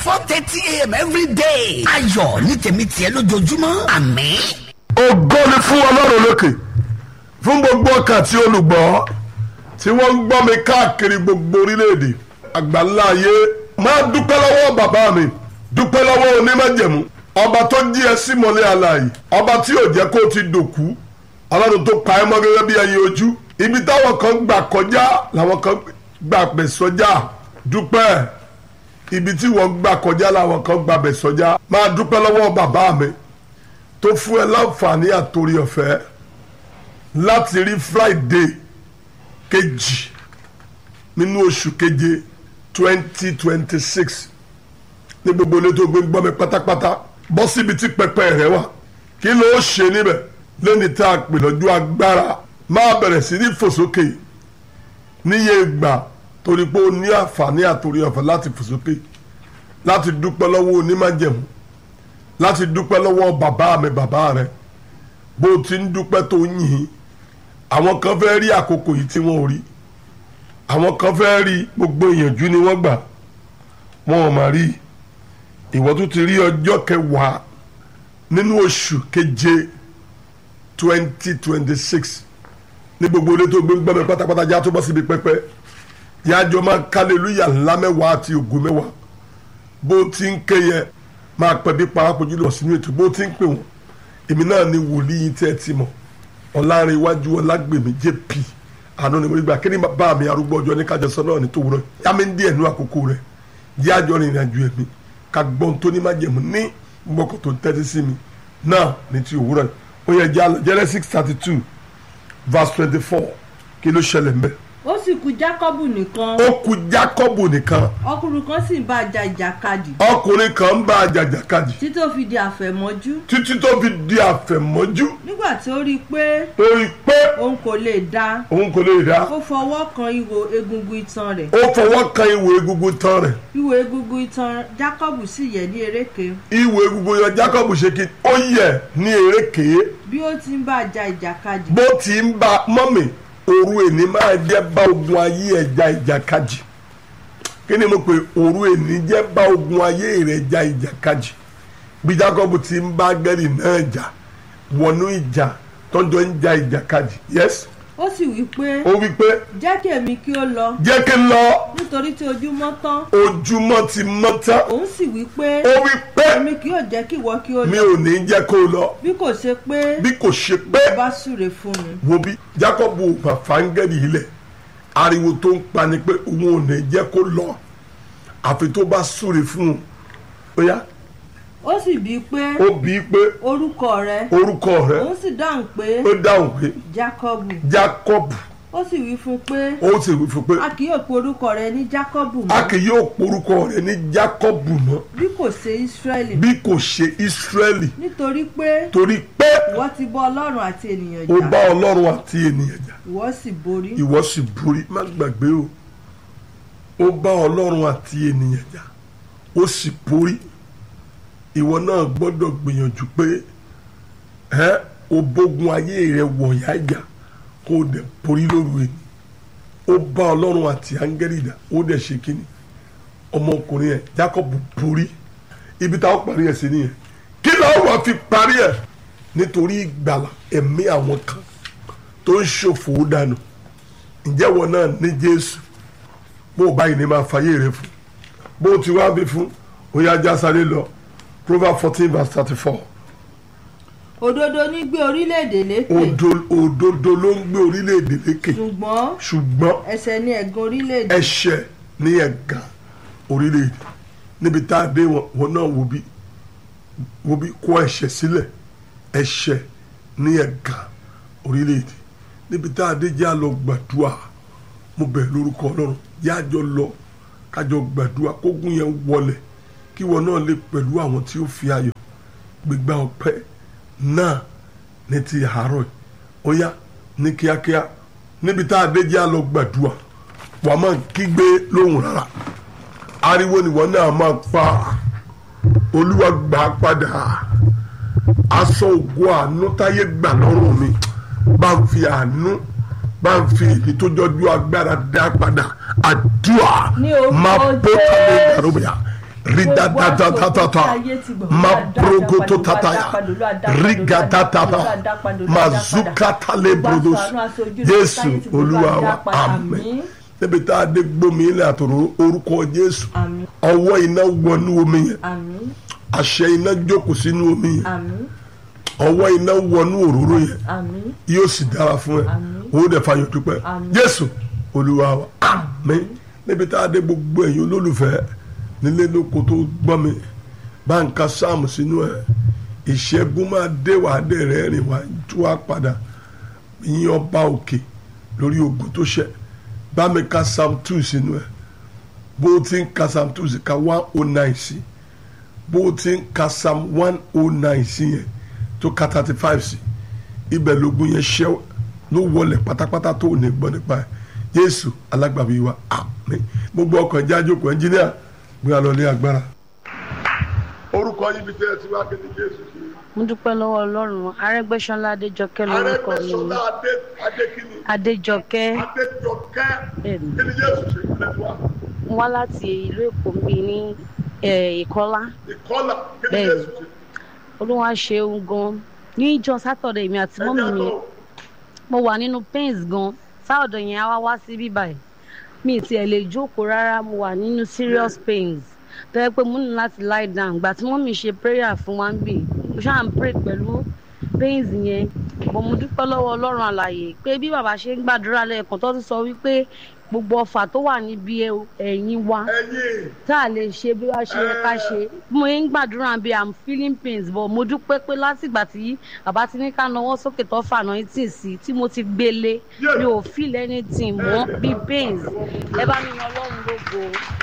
four thirty a.m. every day. ayọ̀ ní tèmi tiẹ̀ lójoojúmọ́ àmín. ògo ni fún ọlọ́run lókè fún gbogbo ọkàn tí olùgbọ́ tí wọ́n ń gbọ́ mi káàkiri gbogbo orílẹ̀-èdè àgbáńlá ayé máa dúpẹ́ lọ́wọ́ bàbá mi dúpẹ́ lọ́wọ́ onímọ̀jẹ̀mú ọba tó jí ẹ sí mọ́lẹ̀ àlàyé ọba tí ò jẹ́ kó o ti dòkú ọlọ́run tó pa ẹ́ mọ́ gẹ́gẹ́ bí ẹyin ojú ibi táwọn kan gbà kọjá làwọn kan gbà pẹ̀ sọjá dúpẹ́ ibi tí wọ́n gbà kọjá làwọn kan gbà bẹ̀ sọjá máa dúpẹ́ lọ́wọ́ bàbá mi tó fún ẹ láǹfààní àtòrí ọ̀fẹ́ láti rí friday kejì nínú oṣù keje twenty twenty six ní gbogbo ilé tó gbé gbọ́ mi pátápátá bọ́ síbi tí pẹpẹ rẹ wà kí ló ṣe níbẹ̀ lẹ́ni tá a pè lọ́jọ́ agbára máa bẹ̀rẹ̀ sí ní fòsókè níye ìgbà torí pé o ní àǹfààní àtòrí ọ̀fẹ́ láti fòsókè láti dúpẹ́ lọ́wọ́ onímájẹ̀mú láti dúpẹ́ lọ́wọ́ bàbá mi bàbá rẹ bó o ti ń dúpẹ́ tó ń yìn àwọn kan fẹ́ rí àkókò yìí tí wọ́n ò rí àwọn kan fẹ́ rí gbogbo ìyànjú ni wọ́n gbà wọn ò mà rí ìwọ tún ti rí ọjọ́ kẹwàá nínú oṣù keje twenty twenty six ní gbogbo ilé tó gbé ń gbọ́ mi pátápátá já tó bọ́ síbi pẹ́pẹ́ yájọ́ máa kálẹ̀lúyà ńlá mẹ́wàá àti ògo mẹ́wàá bó o ti ń ké yẹn máa pẹ́ bí parapọ̀ jùlọ sínú ètò bó ti ń pè wọ́n èmi náà ni wòlíì tẹ́ ẹ ti mọ̀ ọ̀làrin iwájú ọlágbèmí jp àná ni mo rí gbà kí ni bá mi arúgbó ọjọ́ ní kájọsọ náà ní tòwúrọ̀ yá mi ń díẹ̀ nú àkókò rẹ̀ yá àjọ rìnrìn àjò ẹ̀mí ká gbọ́n tó ní májẹ̀mú ní gbọ́kọ̀ tó ń tẹ́tí sí mi náà ní ti òwúrọ̀ ó yẹ jẹ́ àlọ́ Genesis thirty two verse twenty four kí ló ṣẹlẹ̀ mbẹ́ ó sì kù jákọ́bù nìkan ó kù Jákọ́bù nìkan ọkùnrin kan sì ń bá a ja ìjàkadì ọkùnrin kan ń bá a jàjàkadì títí ó fi di àfẹ̀mọ́jú títí tó fi di àfẹ̀mọ́jú nígbà tí ó rí i pé torí pé òun kò lè dá òun kò lè dá ó fọwọ́ kan ihò egungun itan rẹ̀ ó fọwọ́ kan ìwò egungun tán rẹ̀ ihò egungun itan jákọ́bù sì yẹ̀ ní eréke ìwò egungun yan Jákọ́bù ṣe kí ó yẹ ní erékèé bí ó ti ń bá a ja ìjàkadì bó ti ń bá mọ́mì òru èní máa jẹ́ bá ogun ayé ẹja ìjàkadì kí ni mo pè òru èní jẹ́ bá ogun ayé rẹ̀ ja ìjàkadì bí Jákọ́bù ti ń bá gẹ́rì náà jà wọnú ìjà tọ́jọ́ ń ja ìjàkadì yes ó sì wí pé ó wí pé jẹ́ kí èmi kí ó lọ jẹ́ kí n lọ nítorí tí ojúmọ́ tán ojúmọ́ ti mọ́ tán òun sì wí pé ó wí pé èmi kì yóò jẹ́ kí ìwọ kí ó mi lọ ò ní jẹ́ kó lọ bí kò ṣe pé bí kò ṣe pé ó bá súre fún mi wo bí Jákọ́bù fàfáńgẹ́rì ilẹ̀ ariwo tó ń pa ni pé òun ò ní jẹ́ kó lọ àfi tó bá súre fún un ó yá ó sì bíi pé ó bí i pé orúkọ rẹ orúkọ rẹ̀ òun sì dáhùn pé ó dáhùn pé jákọ́bù Jákọ́bù ó sì wí fún pé ó sì wí fún pé a kì yóò pe orúkọ rẹ ní jákọ́bù a mọ́ kì yóò porúkọ rẹ̀ ní Jákọ́bù mọ́ bí kò ṣe ísírẹ́lì bí kò ṣe Ísírẹ́lì nítorí pé torí pé ìwọ ti bọ́ ọlọ́run àti ènìyàn ó jà bá Ọlọ́run àti ènìyàn jà ìwọ sì borí ìwọ sì borí má gbàgbé o ó bá ọlọ́run àti ènìyàn jà ó sì borí ìwọ náà gbọ́dọ̀ gbìyànjú pé ẹ o bógun ayé rẹ wọ̀nyá jà kó o dẹ̀ borí lóru ẹni ó bá ọlọ́run àti áńgẹ́lì jà ó dẹ̀ ṣe kíni ọmọkùnrin yẹn Jacob borí ibi táwọn parí ẹ̀ sí nìyẹn kí ló wà fi parí ẹ̀ nítorí ìgbàlà ẹ̀mí àwọn kan tó ń ṣòfò dànù ǹjẹ́ wọn náà ní jésù bó o báyìí ní máa fàyè rẹ fún bó o ti wá bí fún ó yá já sáré lọ proverbs fourteen verse thirty four òdodo ní gbé orílẹ̀-èdè lékè òdodo ló ń gbé orílẹ̀-èdè lékè ṣùgbọ́n ṣùgbọ́n ẹ̀ṣẹ̀ ní ẹ̀gàn orílẹ̀-èdè ẹ̀ṣẹ̀ ní ẹ̀gàn orílẹ̀-èdè níbi tá a dé wọn wọn náà wo bí wo bí kó ẹ̀ṣẹ̀ sílẹ̀ ẹ̀ṣẹ̀ ní ẹ̀gàn orílẹ̀-èdè níbi tá a dé jẹ́ àlọ́ gbàdúrà mo bẹ̀ lórúkọ ọlọ́run yájọ lọ kájọ gbàdúrà kógun yẹn wọlẹ̀ kí wọn náà lè pẹ̀lú àwọn tí ó fi ayọ̀ gbégbá ọpẹ́ náà ní ti àárọ̀ yìí ó yá ní kíákíá níbi tá a dé jẹ́ àlọ́ gbàdúrà wàá máa kígbe lóhùn rárá ariwo ni wọn náà máa pa olúwa gbà á padà aṣọ ògo àánú táyé gbà lọ́rùn mi bá ń fi àánú bá ń fi èyí tó jọjú agbára dá padà àdúrà Ní orúkọ máa bó tàbí Jésù. ìdàrúbìyà ridadatata mabrogoto tataya rigadatata mazukatale brodos jésù olúwa wa àmín níbi tá a dé gbómi ilé àtòrò orúkọ jésù Àmín. ọwọ́ iná wọnú omi yẹn àmín àṣẹ iná jókòó sínú omi yẹn àmín ọwọ́ iná wọnú òróró yẹn àmín yóò sì dára fún ẹ Àmín. owó dẹ̀ fàyọ̀ dúpẹ́ Àmín. jésù olúwa wa àmín níbi tá a dé gbogbo ẹ̀yin olólùfẹ́ nílé lóko tó gbọ́ mi bá ń ka sáàmù sínú ẹ̀ ìṣẹ́gun máa dé wàá dé rẹ̀ rìn wá tú wá padà yín ọba òkè lórí ogun tó ṣẹ bá mi ka psalm two sínú ẹ̀ bó o ti ń ka psalm two sí ka one oh nine sí bó o ti ń ka psalm one oh nine sí yẹn tó ka thirty five sí ibẹ̀ lógun yẹn ṣẹ́ ló wọlé pátápátá tó ò ní gbọ́ nípa ẹ̀ yéésù alágbàbí wa àmín gbogbo ọkọ̀ ẹ̀jẹ̀ àjòkò ẹnjíníà gbé wa lọ ní agbára. orúkọ yìí bí tẹ́ ẹ ti wá kéde jésù sí i. mo dúpẹ́ lọ́wọ́ ọlọ́run arẹ́gbẹ́sọ́lá adéjọkẹ́ lórúkọ mi arẹ́gbẹ́sọlá adé adékìní adéjọkẹ́ adéjọkẹ́ Bẹ́ẹ̀ni. kí ni jésù ṣe ìpínlẹ̀ tiwa mo wá láti ìlú èkó mi ní eh, ìkọ́lá ìkọlà kí ni Bẹ́ẹ̀ni. jésù ṣe. olúwa ṣeun gan níjọ́ sátọ̀dẹ̀ mi àti mọ́mì mi ẹ̀jẹ̀ mo wà nínú pains gan sáọ̀dọ̀ yẹn á wá wá sí bíbáyìí mi ì tiẹ̀ lè jókòó rárá mo wà nínú serious pains tó yẹ pé mo ní láti lie down gbà tí mọ́mì ṣe prayer fún wa ń bì mo ṣáà ń pray pẹ̀lú pains yẹn bọ̀ mo dúpẹ́ lọ́wọ́ ọlọ́run àlàyé pé bí bàbá ṣe ń gbàdúrà lẹ́ẹ̀kan tó tún sọ wípé gbogbo ọfà tó wà níbi ẹ̀yìn wa ẹ̀yin tá a lè ṣe bí wàá ṣe yẹ ká ṣe mo ń gbàdúrà bí i'm feeling pains but mo dúpẹ́ pé látìgbà tí bàbá ti ní ká nawọ́ sókè tó fà náà tí sí tí mo ti gbélé mi ò feel anything mọ́ bí pains ẹ bá mi yan ọlọ́run lógo.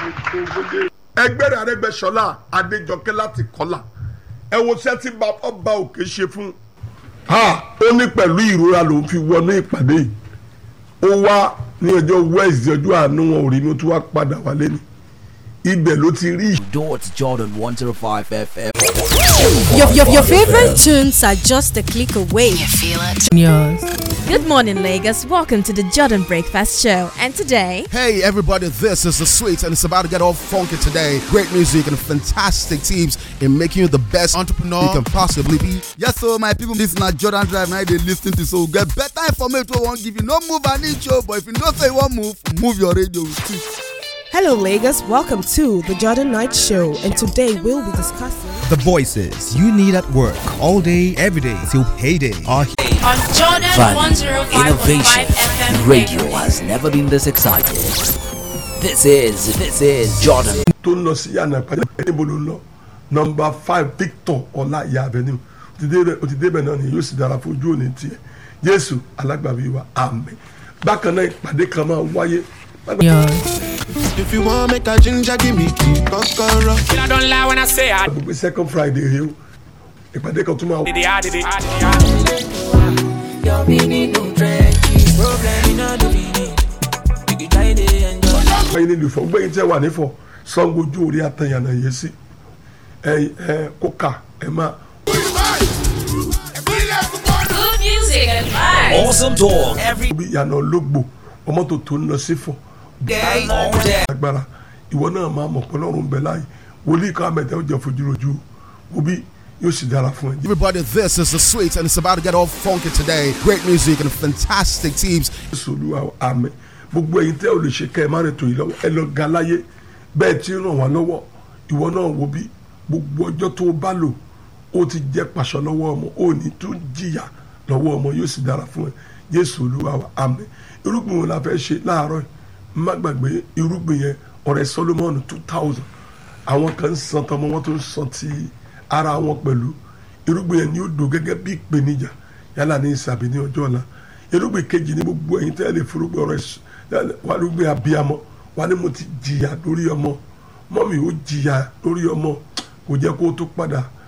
ẹgbẹ́rẹ́ arẹ́gbẹ́sọlá adéjọkẹ́ láti kọ́là ẹ wo iṣẹ́ tí ba- ọba òkè ṣe fún ha ó ní pẹ̀lú ìrora lòún fi wọnú ìpàdé yìí ó wá ní ọjọ́ wẹ́ẹ̀sì ọjọ́ àánú wọn ò rí ní ó tún wá padà wálé ni ibẹ̀ ló ti rí Dot Jordan 105 FM. Your, your, your favorite tunes are just a click away. You feel it? Yours. Good morning, Lagos. Welcome to the Jordan Breakfast Show. And today, Hey everybody, this is the Sweet and it's about to get all funky today. Great music and fantastic teams in making you the best entrepreneur you can possibly be. Yes, so my people, this na Jordan Drive now they listen to so get better information wey wan give you. No move an inch oh, but if you know say you wan move, move your radio with it. Hello, Lagos. Welcome to the Jordan Night Show, and today we'll be discussing. The voices you need at work all day, every day till payday are here. On Jordan Value, 105.5 innovation, FM radio has never been this excited. This is, this is Jordan. tó ń lọ sí yànnà ìpàdé níbo ló ń lọ nọmba five victor ọlá ìyá avenue ó ti débẹ̀- ó ti débẹ̀ náà ni yóò sì dára fún ojú òní tiẹ̀ jésù alágbàbí wa àmín bákan náà ìpàdé kan máa wáyé If you wan make a ginger, give me key, kokoro. I don't lie when I say I gbogbo second friday rèé o ìpàdé kan tún máa did it, I did it. I did it. wáyé nílùú Ifọ̀ gbẹ̀yìn tẹ́ wà nífọ̀ sango ojú orí àtàyànà yẹn sí ẹ ẹ kókà ẹ máa Good music and vibes. Awesome talk every bí ìyànà ológbò ọmọ tó tó ń lọ sí fọ̀ day, all day. agbára ìwọ náà máa mọ̀ pé ọlọ́run ń bẹ láàyè wòlíì kan àmẹ́tẹ́ ó jẹ́ fojúrojú òbí yóò sì dára fún ẹ. Everybody, this is the Sweet and it's about to get all funky today. Great music and fantastic teams jésù olúwa àmín gbogbo ẹ̀yin tẹ́ ò lè ṣe kẹ́ ẹ má rìn tó yìí lọ́wọ́ ẹ lọ ga láyé bẹ́ẹ̀ tí ń ràn wá lọ́wọ́ ìwọ náà wo bí gbogbo ọjọ́ tó o bá lò ó ti jẹ́ pàṣọ lọ́wọ́ ọmọ ó ní tún jìyà lọ́wọ́ ọmọ yóò sì dára fún ẹ jésù olúwa wa àmín irúgbìn wo la fẹ́ ṣe láàárọ̀ yìí má gbàgbé irúgbìn yẹn ọ̀rẹ́ solomon two thousand àwọn kan ń san tọmọ wọn tó ń san ti ara wọn pẹ̀lú irúgbìn yẹn ni ó dò gẹ́gẹ́ bí ìpèníjà yálà ní ìsàbí ní ọjọ́ ọ̀la irúgbìn kejì ní gbogbo ẹ̀yin tẹ́ lè forúgbìn ọ̀rọ̀ ẹ̀sùn wà lóògbé abiyamọ wà ní mo ti jìyà lórí ọmọ mọ́mì ó jìyà lórí ọmọ kò jẹ́ kó tó padà